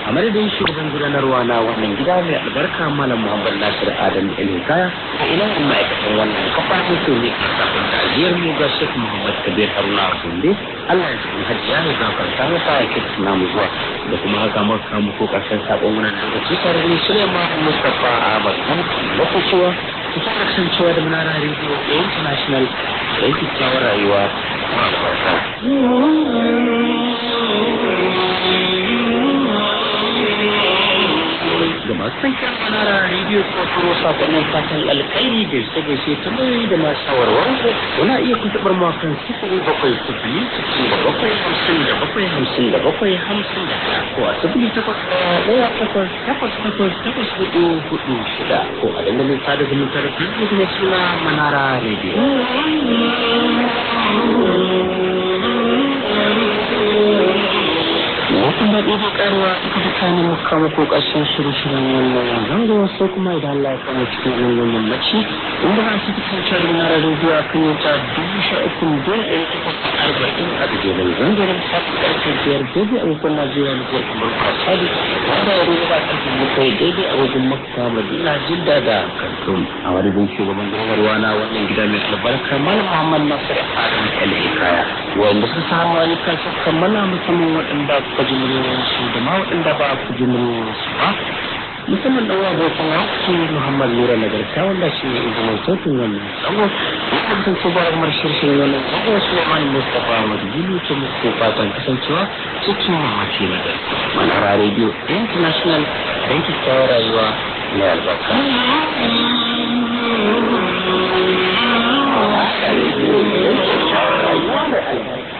a madadin shugaban gudanarwa na wannan gida mai albarka malam muhammad nasir adam ilhikaya a ina ma'aikatan wannan kafa mutu ne a kafin tajiyar mu ga shek muhammad kabir haruna sunde allah ya cikin hajiya ya gafarta masa ya kirki namu zuwa da kuma haka muka kamu ko karshen sabon wannan lokaci tare da suleiman mustapha ahmad kan lokacewa ku fara kasancewa da munara radio international da yake kyawar rayuwa ma albarka da masu san kyan manara rediyo ko turo sakonnin fatan alkhairi da su gaishe ta mai da masu shawarwar kuna iya kuntubar makon sifiri bakwai sifili sifili da bakwai hamsin da bakwai hamsin da bakwai hamsin da ɗaya ko a sifili takwas ɗaya ɗaya takwas takwas takwas takwas hudu hudu shida ko a dandalin sada zumunta da facebook na suna manara rediyo. Wasu daɗi da ƙaruwa aka fi kanin kama ko ƙarshen shirin-shirin wannan zango sai kuma idan Allah ya kama cikin wannan wannan mace inda za su fi kanta da na rarrabe zuwa kan yata dubu sha uku don ɗaya takwas arba'in a gajeren zangarin safi ƙarfe biyar daidai a wajen Najeriya da kuma kamar kwasari wanda ya rubuta ƙarfe bakwai daidai a wajen Makka Madina Jidda da Khartoum a madadin shugaban gudanarwa na wannan gida mai albarka Malam Muhammad Nasir Adam El Hikaya wanda suka samu wani kan kammala musamman waɗanda kuka ji muryoyinsu da ma waɗanda ba ku ji muryoyinsu ba musamman ɗan wa bautan haƙƙi muhammad nura nagarta wanda shi ne izinin sautin wannan tsago ya kasance ba kamar shirshin wannan tsago suleiman mustapha ahmad gulu ta muku fatan kasancewa cikin mamaci na da manara radio international don kyakkyawar rayuwa mai albarka. Rayuwa mai albarka.